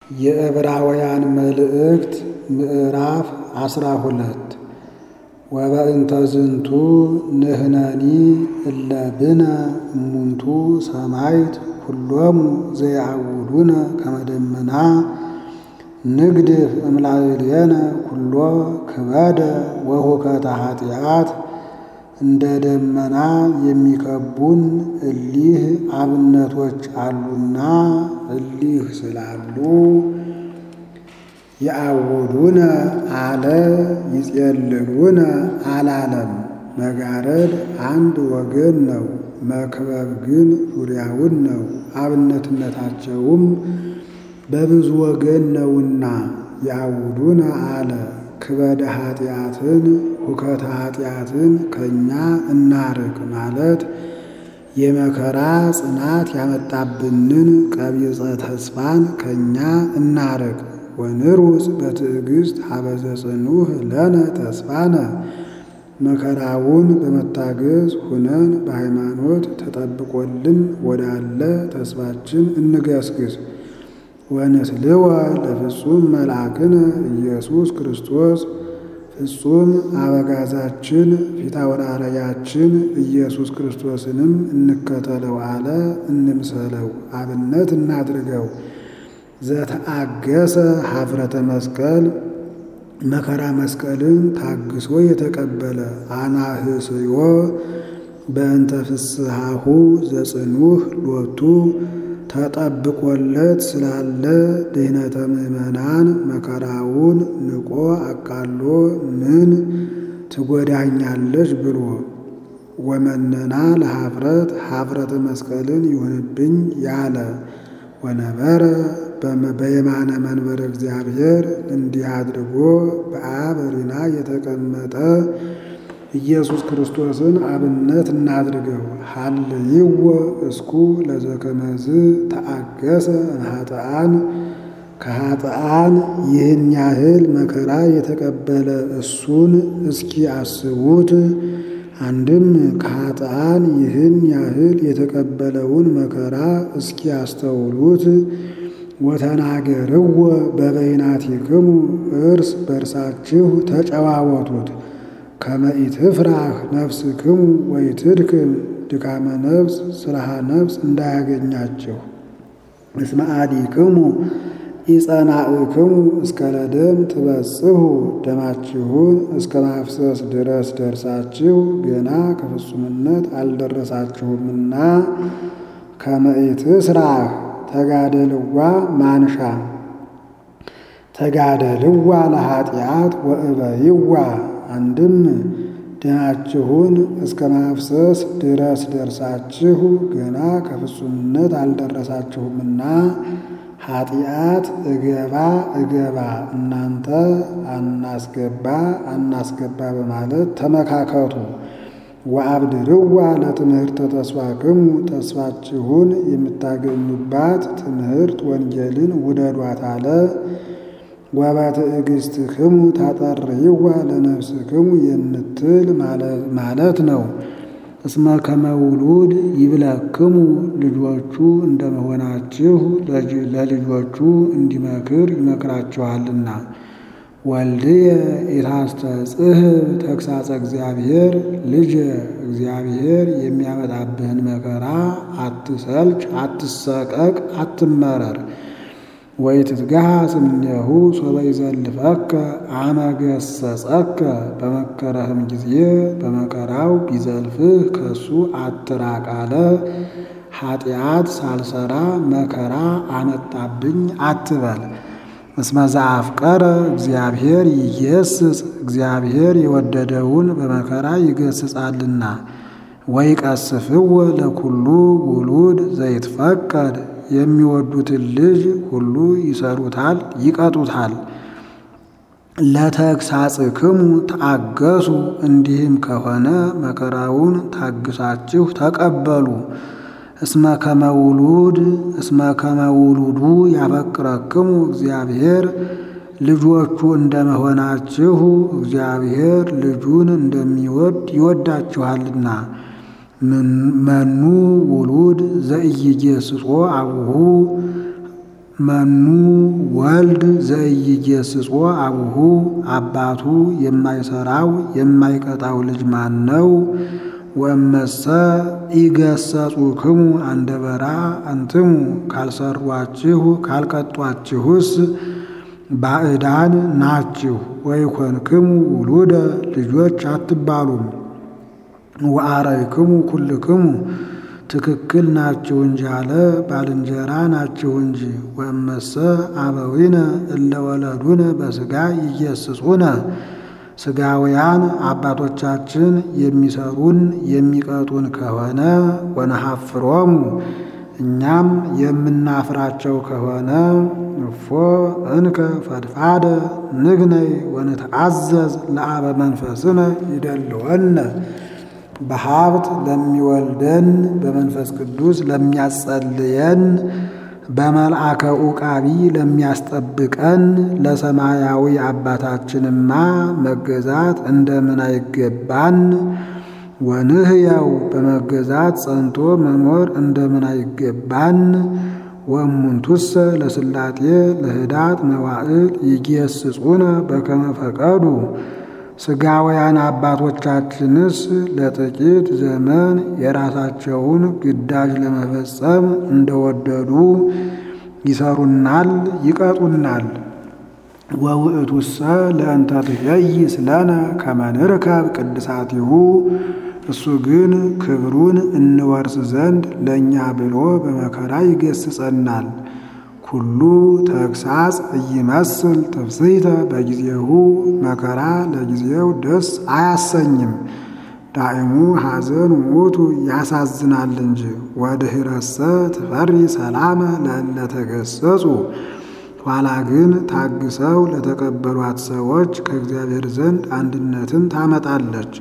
የዕብራውያን መልእክት ምዕራፍ አስራ ሁለት ወበእንተ ዝንቱ ንሕነኒ እለ ብነ እሙንቱ ሰማይት ኩሎሙ ዘየአውዱነ ከመ ደመና ንግድፍ እምላዕሌነ ኩሎ ክበደ ወሁከተ ኃጢአት እንደ ደመና የሚከቡን እሊህ አብነቶች አሉና እሊህ ስላሉ የአውዱነ አለ ይጼልሉነ አላለም። መጋረድ አንድ ወገን ነው፣ መክበብ ግን ዙሪያውን ነው። አብነትነታቸውም በብዙ ወገን ነውና የአውዱነ አለ ክበደ ኃጢአትን ሁከተ ኃጢአትን ከእኛ እናርቅ ማለት የመከራ ጽናት ያመጣብንን ቀቢጸ ተስፋን ከእኛ እናርቅ። ወንሩጽ በትዕግሥት ሀበዘ ጽኑዕ ለነ ተስፋነ መከራውን በመታገዝ ሁነን በሃይማኖት ተጠብቆልን ወዳለ ተስፋችን እንገስግስ። ወንስልወ ለፍጹም መልአክነ ኢየሱስ ክርስቶስ ፍጹም አበጋዛችን ፊታውራሪያችን ኢየሱስ ክርስቶስንም እንከተለው አለ እንምሰለው፣ አብነት እናድርገው። ዘተአገሰ ኀፍረተ መስቀል መከራ መስቀልን ታግሶ የተቀበለ አናህስዮ በእንተ ፍስሐሁ ዘጽኑህ ሎቱ ተጠብቆለት ስላለ ድኅነተ ምዕመናን መከራውን ንቆ አቃሎ ምን ትጎዳኛለች ብሎ ወመነና ለኀፍረት ኀፍረተ መስቀልን ይሁንብኝ ያለ ወነበረ በየማነ መንበረ እግዚአብሔር እንዲህ አድርጎ በአብ ሪና የተቀመጠ ኢየሱስ ክርስቶስን አብነት እናድርገው። ሀልይዎ እስኩ ለዘከመዝ ተአገሰ እምኃጥኣን ከኃጥኣን ይህን ያህል መከራ የተቀበለ እሱን እስኪ አስቡት። አንድም ከኃጥኣን ይህን ያህል የተቀበለውን መከራ እስኪ አስተውሉት። ወተናገርዎ በበይናቲክሙ እርስ በርሳችሁ ተጨዋወቱት። ከመ ኢትፍራህ ነፍስክሙ ወኢትድክም ድካመ ነፍስ ስራሃ ነፍስ እንዳያገኛቸው። እስመ አዲክሙ ኢጸናእክሙ እስከ ለደም ትበጽሑ ደማችሁን እስከ ማፍሰስ ድረስ ደርሳችሁ ገና ከፍጹምነት አልደረሳችሁምና ከመ ኢትስራህ ተጋደልዋ ማንሻ ተጋደልዋ ለኃጢአት ወእበይዋ አንድም ደማችሁን እስከ ማፍሰስ ድረስ ደርሳችሁ ገና ከፍጹምነት አልደረሳችሁምና ኃጢአት እገባ እገባ እናንተ አናስገባ አናስገባ በማለት ተመካከቱ። ወአብድርዋ ለትምህርተ ተስፋክሙ ተስፋችሁን የምታገኙባት ትምህርት ወንጌልን ውደዷት አለ። ወበትዕግሥትክሙ ታጠርይዋ ለነፍስክሙ የምትል ማለት ነው። እስመ ከመ ውሉድ ይብለክሙ ልጆቹ እንደመሆናችሁ ለልጆቹ እንዲመክር ይመክራችኋልና። ወልድየ ኢታስተጽሕብ ተግሳጸ እግዚአብሔር ልጅ እግዚአብሔር የሚያመጣብህን መከራ አትሰልች፣ አትሰቀቅ፣ አትመረር። ወኢትትገሃጽ እምኔሁ ሶበ ይዘልፈከ አመ ገሰጸከ በመከረህም ጊዜ በመከራው ቢዘልፍህ ከሱ አትራቅ አለ። ኃጢአት ሳልሰራ መከራ አመጣብኝ አትበል። እስመ ዘአፍቀረ እግዚአብሔር ይገስጽ እግዚአብሔር የወደደውን በመከራ ይገስጻልና። ወይቀስፍዎ ለኩሉ ውሉድ ዘይትፈቀድ የሚወዱትን ልጅ ሁሉ ይሰሩታል፣ ይቀጡታል። ለተግሳጽክሙ ታገሱ እንዲህም ከሆነ መከራውን ታግሳችሁ ተቀበሉ። እስመ ከመ ውሉድ እስመ ከመ ውሉዱ ያፈቅረክሙ እግዚአብሔር ልጆቹ እንደመሆናችሁ እግዚአብሔር ልጁን እንደሚወድ ይወዳችኋልና። መኑ ውሉድ ዘኢይጌስጾ አቡሁ መኑ ወልድ ዘኢይጌስጾ አቡሁ አባቱ የማይሰራው የማይቀጣው ልጅ ማን ነው? ወእመሰ ኢገሰጹክሙ አንደበራ አንትሙ ካልሰሯችሁ ካልቀጧችሁስ ባዕዳን ናችሁ። ወይኮንክሙ ውሉደ ልጆች አትባሉም። ወአረይክሙ ኩልክሙ ትክክል ናችሁ እንጂ አለ ባልንጀራ ናችሁ እንጂ። ወእመሰ አበዊነ እለ ወለዱነ በሥጋ ኢየስጹነ ሥጋውያን አባቶቻችን የሚሰሩን የሚቀጡን ከሆነ ወነሐፍሮሙ እኛም የምናፍራቸው ከሆነ እፎ እንከ ፈድፋደ ንግነይ ወንትአዘዝ ለአበ መንፈስነ ይደልወነ በሀብት ለሚወልደን በመንፈስ ቅዱስ ለሚያጸልየን በመልአከ ዑቃቢ ለሚያስጠብቀን ለሰማያዊ አባታችንማ መገዛት እንደምን አይገባን? ወንህያው በመገዛት ጸንቶ መኖር እንደምን አይገባን? ወእሙንቱሰ ለስላጤ ለህዳት መዋዕል ይጌስጹነ በከመ ፈቀዱ ሥጋውያን አባቶቻችንስ ለጥቂት ዘመን የራሳቸውን ግዳጅ ለመፈጸም እንደወደዱ ይሰሩናል፣ ይቀጡናል። ወውእቱሰ ለእንተ ትኄይስ ለነ ከመ ንርከብ ቅድሳቲሁ እሱ ግን ክብሩን እንወርስ ዘንድ ለእኛ ብሎ በመከራ ይገስጸናል። ኩሉ ተግሳጽ እይመስል ትፍስሕተ በጊዜሁ መከራ ለጊዜው ደስ አያሰኝም። ዳእሙ ሐዘን ውእቱ ያሳዝናል እንጂ። ወድኅረሰ ትፈሪ ሰላመ ለእለ ተገሰጹ ኋላ ግን ታግሰው ለተቀበሏት ሰዎች ከእግዚአብሔር ዘንድ አንድነትን ታመጣለች።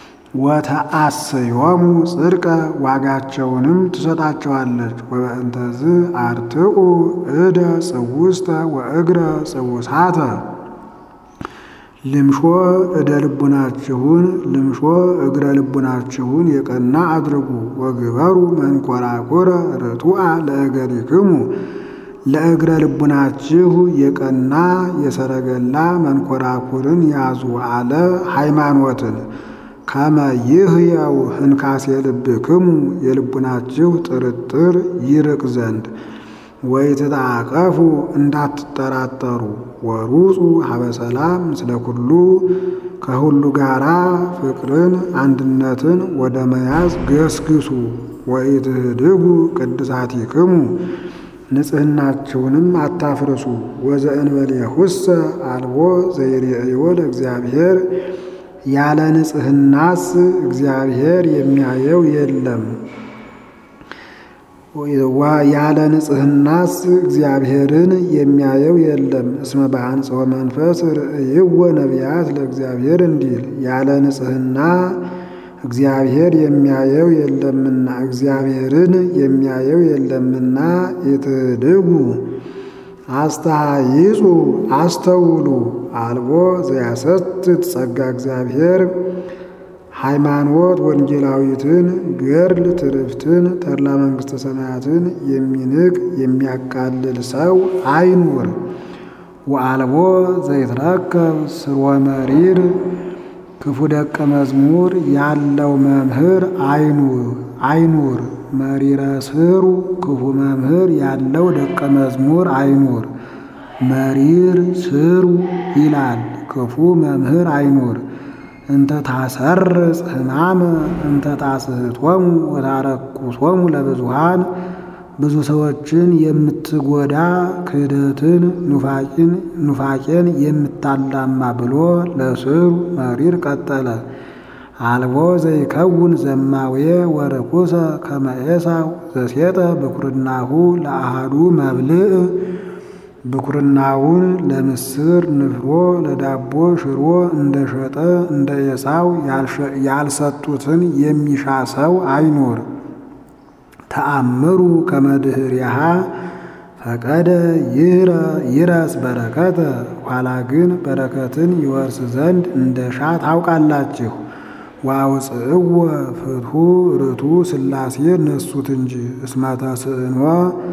ወተአስዮሙ ጽድቀ ዋጋቸውንም ትሰጣቸዋለች። ወበእንተዝ አርትኡ እደ ጽውስተ ወእግረ ጽውሳተ ልምሾ እደ ልቡናችሁን ልምሾ እግረ ልቡናችሁን የቀና አድርጉ። ወግበሩ መንኰራኵረ ርቱዐ ለእገሪክሙ ለእግረ ልቡናችሁ የቀና የሰረገላ መንኰራኵርን ያዙ አለ ሃይማኖትን ከመ ይህየው ህንካሴ ልብክሙ የልቡናችሁ ጥርጥር ይርቅ ዘንድ ወይትጣቀፉ እንዳትጠራጠሩ ወሩፁ ሀበ ሰላም ምስለ ኩሉ ከሁሉ ጋራ ፍቅርን አንድነትን ወደ መያዝ ገስግሱ። ወኢትህድጉ ቅድሳቲክሙ ንጽሕናችሁንም አታፍርሱ። ወዘእንበሌሁሰ አልቦ ዘይሬእዮ ለእግዚአብሔር ያለ ንጽሕናስ እግዚአብሔር የሚያየው የለም። ያለ ንጽሕናስ እግዚአብሔርን የሚያየው የለም። እስመ በአንጽሖ መንፈስ ርእይዎ ነቢያት ለእግዚአብሔር እንዲል ያለ ንጽሕና እግዚአብሔር የሚያየው የለምና እግዚአብሔርን የሚያየው የለምና ኢትድጉ አስተሃይጹ አስተውሉ አልቦ ዘያሰትት ጸጋ እግዚአብሔር ሃይማኖት ወንጌላዊትን ገድል ትርፍትን ተድላ መንግሥተ ሰማያትን የሚንቅ የሚያቃልል ሰው አይኑር። ወአልቦ ዘይትረከብ ስርወ መሪር ክፉ ደቀ መዝሙር ያለው መምህር አይኑር። መሪረ ስሩ ክፉ መምህር ያለው ደቀ መዝሙር አይኑር። መሪር ስሩ ይላል። ክፉ መምህር አይኑር። እንተ ታሰርጽ ሕማመ እንተ ታስሕቶሙ ወታረኩሶሙ ለብዙሃን ብዙ ሰዎችን የምትጎዳ ክህደትን ኑፋቄን የምታላማ ብሎ ለስሩ መሪር ቀጠለ። አልቦ ዘይከውን ዘማዌ ወርኩሰ ከመ ኤሳው ዘሴጠ ብኩርናሁ ለአሃዱ መብልዕ ብኩርናውን ለምስር ንፍሮ ለዳቦ ሽሮ እንደሸጠ እንደ ኤሳው ያልሰጡትን የሚሻ ሰው አይኑር። ተአምሩ ከመድህርያሃ ፈቀደ ይረስ በረከተ ኋላ ግን በረከትን ይወርስ ዘንድ እንደ ሻ ታውቃላችሁ። ዋውፅእዎ ፍትሑ ርቱ ሥላሴ ነሱት እንጂ እስመ ተስዕኖ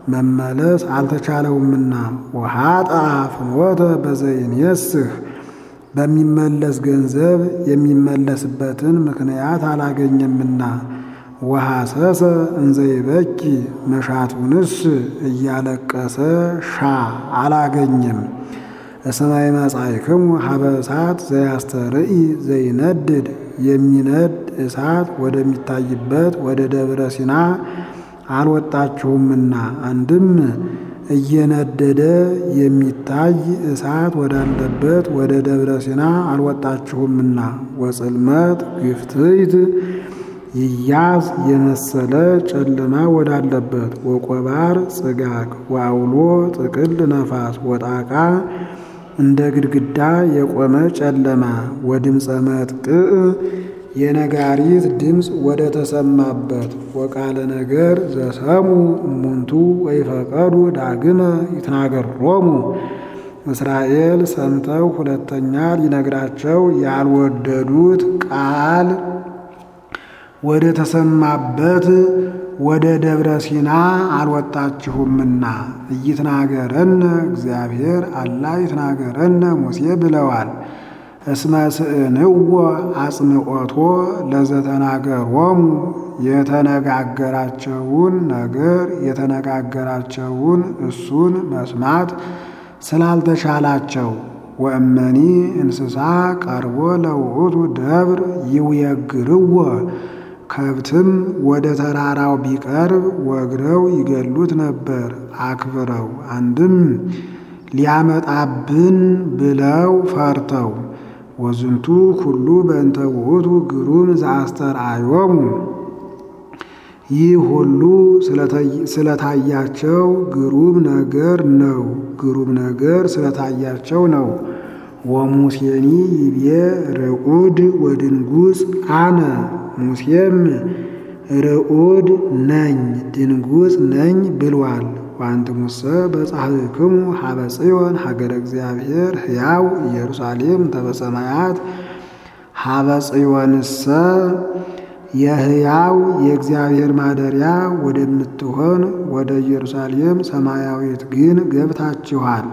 መመለስ አልተቻለውምና ወሃጣ ፍኖተ በዘይንየስህ በሚመለስ ገንዘብ የሚመለስበትን ምክንያት አላገኘምና ወሐሰሰ እንዘይበኪ መሻቱንስ እያለቀሰ ሻ አላገኘም። እስማይ መጻይክሙ ሀበ እሳት ዘያስተርኢ ዘይነድድ የሚነድ እሳት ወደሚታይበት ወደ ደብረ ሲና አልወጣችሁምና አንድም እየነደደ የሚታይ እሳት ወዳለበት ወደ ደብረ ሲና አልወጣችሁምና ወጽልመት ግፍትይት ይያዝ የመሰለ ጨለማ ወዳለበት ወቆባር ጽጋግ ወአውሎ ጥቅል ነፋስ ወጣቃ እንደ ግድግዳ የቆመ ጨለማ ወድምፀ መጥቅዕ የነጋሪት ድምፅ ወደ ተሰማበት ወቃለ ነገር ዘሰሙ እሙንቱ ወይፈቀዱ ዳግመ ይትናገሮሙ እስራኤል ሰምተው ሁለተኛ ሊነግራቸው ያልወደዱት ቃል ወደ ተሰማበት ወደ ደብረ ሲና አልወጣችሁምና እይትናገረነ እግዚአብሔር አላ ይትናገረነ ሙሴ ብለዋል። እስመ ስእንዎ አጽንዖቶ ለዘተናገሮሙ የተነጋገራቸውን ነገር የተነጋገራቸውን እሱን መስማት ስላልተሻላቸው ወእመኒ እንስሳ ቀርቦ ለውእቱ ደብር ይውየግርዎ ከብትም ወደ ተራራው ቢቀርብ ወግረው ይገሉት ነበር አክብረው። አንድም ሊያመጣብን ብለው ፈርተው ወዝንቱ ሁሉ በእንተ ውእቱ ግሩም ዘአስተርአዮሙ ይህ ሁሉ ስለታያቸው ግሩም ነገር ነው። ግሩም ነገር ስለታያቸው ነው። ወሙሴኒ ይቤ ርዑድ ወድንጉጽ አነ ሙሴም ርዑድ ነኝ ድንጉጽ ነኝ ብሏል። ወአንትሙሰ በጻሕክሙ ሀበ ጽዮን ሀገረ እግዚአብሔር ሕያው ኢየሩሳሌም ተበሰማያት ሀበ ጽዮንሰ የሕያው የእግዚአብሔር ማደሪያ ወደምትሆን ወደ ኢየሩሳሌም ሰማያዊት ግን ገብታችኋል።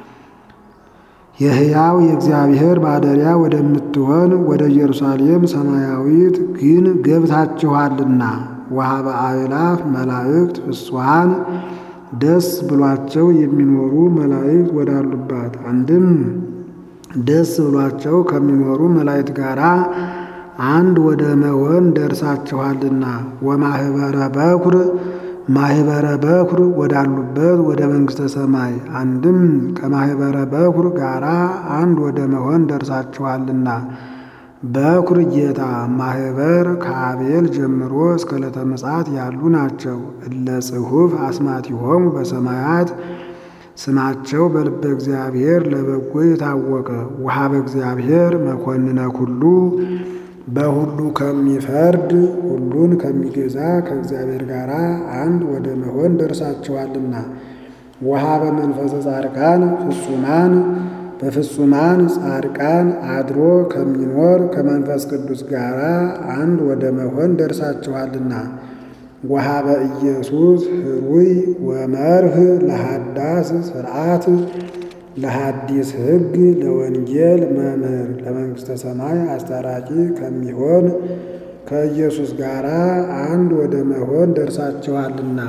የሕያው የእግዚአብሔር ማደሪያ ወደምትሆን ወደ ኢየሩሳሌም ሰማያዊት ግን ገብታችኋልና ወሀበ አእላፍ መላእክት ፍስሐን ደስ ብሏቸው የሚኖሩ መላእክት ወዳሉባት አንድም ደስ ብሏቸው ከሚኖሩ መላእክት ጋር አንድ ወደ መሆን ደርሳችኋልና ወማህበረ በኩር ማህበረ በኩር ወዳሉበት ወደ መንግሥተ ሰማይ አንድም ከማህበረ በኩር ጋራ አንድ ወደ መሆን ደርሳችኋልና በኩር ጌታ ማህበር ከአቤል ጀምሮ እስከ ዕለተ ምጽአት ያሉ ናቸው። እለ ጽሑፍ አስማቲሆሙ በሰማያት ስማቸው በልበ እግዚአብሔር ለበጎ የታወቀ ውሃበ እግዚአብሔር መኮንነ ኩሉ በሁሉ ከሚፈርድ ሁሉን ከሚገዛ ከእግዚአብሔር ጋር አንድ ወደ መሆን ደርሳችኋልና ውሃበ መንፈሰ ጻድቃን ፍጹማን በፍጹማን ጻድቃን አድሮ ከሚኖር ከመንፈስ ቅዱስ ጋር አንድ ወደ መሆን ደርሳችኋልና ወሀበ ኢየሱስ ህሩይ ወመርህ ለሃዳስ ስርዓት ለሐዲስ ሕግ ለወንጌል መምህር ለመንግሥተ ሰማይ አስታራቂ ከሚሆን ከኢየሱስ ጋር አንድ ወደ መሆን ደርሳችኋልና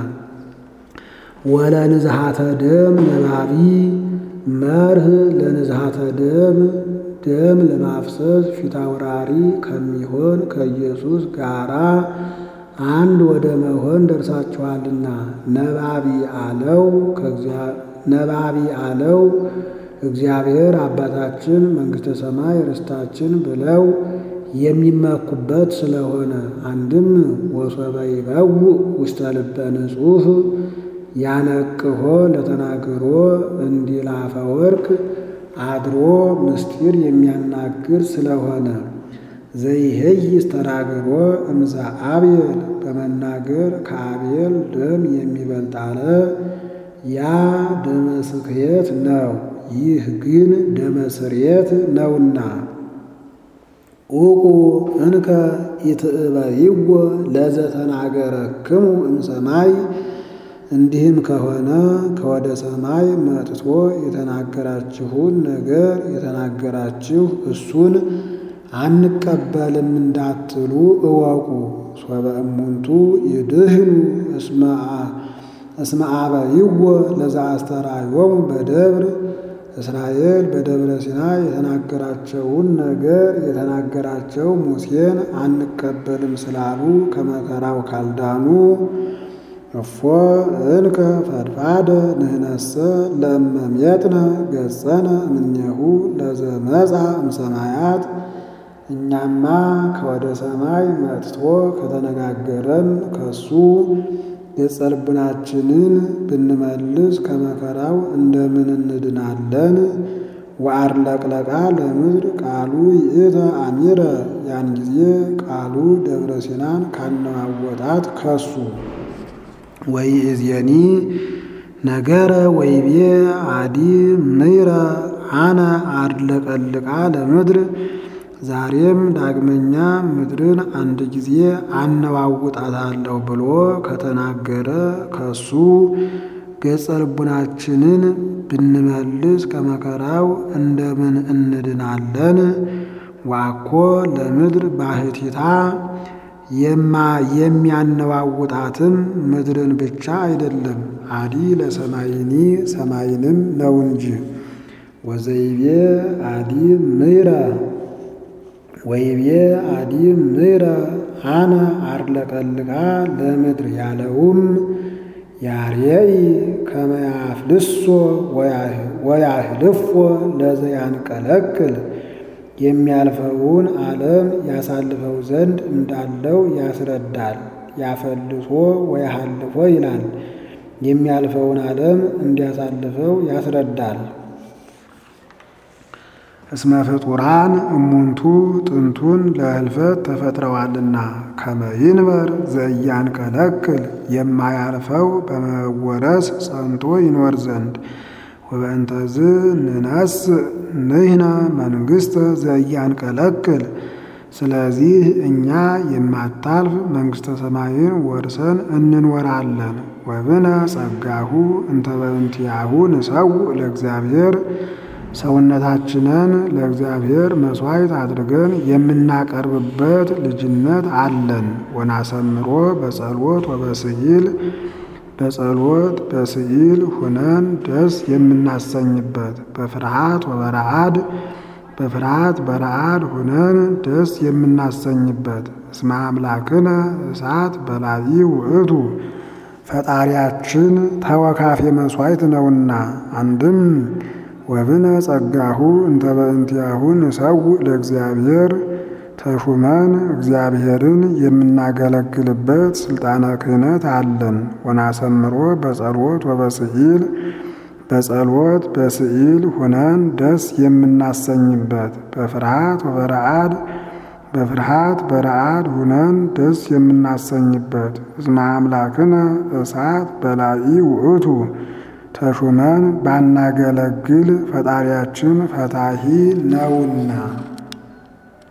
ወለንዝሃተ ደም ነባቢ መርህ ለንዝሃተ ደም ደም ለማፍሰስ ፊታውራሪ ከሚሆን ከኢየሱስ ጋራ አንድ ወደ መሆን ደርሳችኋልና ነባቢ አለው ነባቢ አለው እግዚአብሔር አባታችን መንግሥተ ሰማይ ርስታችን ብለው የሚመኩበት ስለሆነ አንድም ወሶበ ይበውእ ውስተ ልበ ንጹሕ ያነቅሆ ለተናግሮ እንዲል አፈ ወርቅ አድሮ ምስጢር የሚያናግር ስለሆነ ዘይሄይስ ተናግሮ እምዛ አብየል በመናገር ከአቤል ደም የሚበልጥ አለ። ያ ደመ ስክየት ነው፣ ይህ ግን ደመ ስርየት ነውና። ኡቁ እንከ ኢትእበይዎ ለዘተናገረክሙ እምሰማይ እንዲህም ከሆነ ከወደ ሰማይ መጥቶ የተናገራችሁን ነገር የተናገራችሁ እሱን አንቀበልም እንዳትሉ እወቁ። ሶበ እሙንቱ ይድህኑ እስመ አበይዎ ለዘአስተርአዮሙ በደብር እስራኤል በደብረ ሲና የተናገራቸውን ነገር የተናገራቸው ሙሴን አንቀበልም ስላሉ ከመከራው ካልዳኑ እፎ እንከ ፈድፋደ ንህነሰ ለእመሜጥነ ገጸነ እምኔሁ ለዘመጻ እምሰማያት እኛማ ከወደ ሰማይ መጥቶ ከተነጋገረን ከሱ ገጸ ልቡናችንን ብንመልስ ከመከራው እንደምን እንድናለን? ወአርለቅለቃ ለምድር ቃሉ ይእተ አሚረ ያን ጊዜ ቃሉ ደብረ ሲናን ካነዋወጣት ከሱ ወይእዜኒ ነገረ ወይቤ አዲ ምይረ አነ አርለቀልቃ ለምድር ዛሬም ዳግመኛ ምድርን አንድ ጊዜ አነዋውጣታለሁ ብሎ ከተናገረ ከሱ ገጸ ልቡናችንን ብንመልስ ከመከራው እንደምን እንድናለን? ዋኮ ለምድር ባህቲታ የሚያነዋውጣትም ምድርን ብቻ አይደለም አዲ ለሰማይኒ ሰማይንም ነው እንጂ። ወዘይቤ አዲ ምይረ ወይቤ አዲ ምይረ አነ አርለቀልቃ ለምድር ያለውም ያርየኢ ከመያፍልሶ ወያህልፎ ለዘያንቀለቅል የሚያልፈውን ዓለም ያሳልፈው ዘንድ እንዳለው ያስረዳል። ያፈልሶ ወያሃልፎ ይላል። የሚያልፈውን ዓለም እንዲያሳልፈው ያስረዳል። እስመ ፍጡራን እሙንቱ ጥንቱን ለህልፈት ተፈጥረዋልና ከመይንበር ዘእያንቀለቅል የማያልፈው በመወረስ ጸንቶ ይኖር ዘንድ ወበእንተዝ ንነስ ንሕነ መንግሥተ ዘእያንቀለቅል ስለዚህ እኛ የማታልፍ መንግሥተ ሰማይን ወርሰን እንኖራለን። ወብነ ጸጋሁ እንተ በእንቲአሁ ንሰውእ ለእግዚአብሔር ሰውነታችንን ለእግዚአብሔር መሥዋዕት አድርገን የምናቀርብበት ልጅነት አለን። ወናሰምሮ በጸሎት ወበስዕል በጸሎት በስዕል ሁነን ደስ የምናሰኝበት በፍርሃት ወበረአድ በፍርሃት በረአድ ሁነን ደስ የምናሰኝበት እስመ አምላክነ እሳት በላዒ ውእቱ ፈጣሪያችን ተወካፌ መሥዋዕት ነውና አንድም ወብነ ጸጋሁ እንተ በእንቲአሁ ንሰውእ ለእግዚአብሔር ተሹመን እግዚአብሔርን የምናገለግልበት ስልጣነ ክህነት አለን። ወናሰምሮ በጸሎት ወበስዕል በጸሎት በስዕል ሁነን ደስ የምናሰኝበት በፍርሃት ወበረአድ በፍርሃት በረአድ ሁነን ደስ የምናሰኝበት እስመ አምላክነ እሳት በላዒ ውእቱ ተሹመን ባናገለግል ፈጣሪያችን ፈታሂ ነውና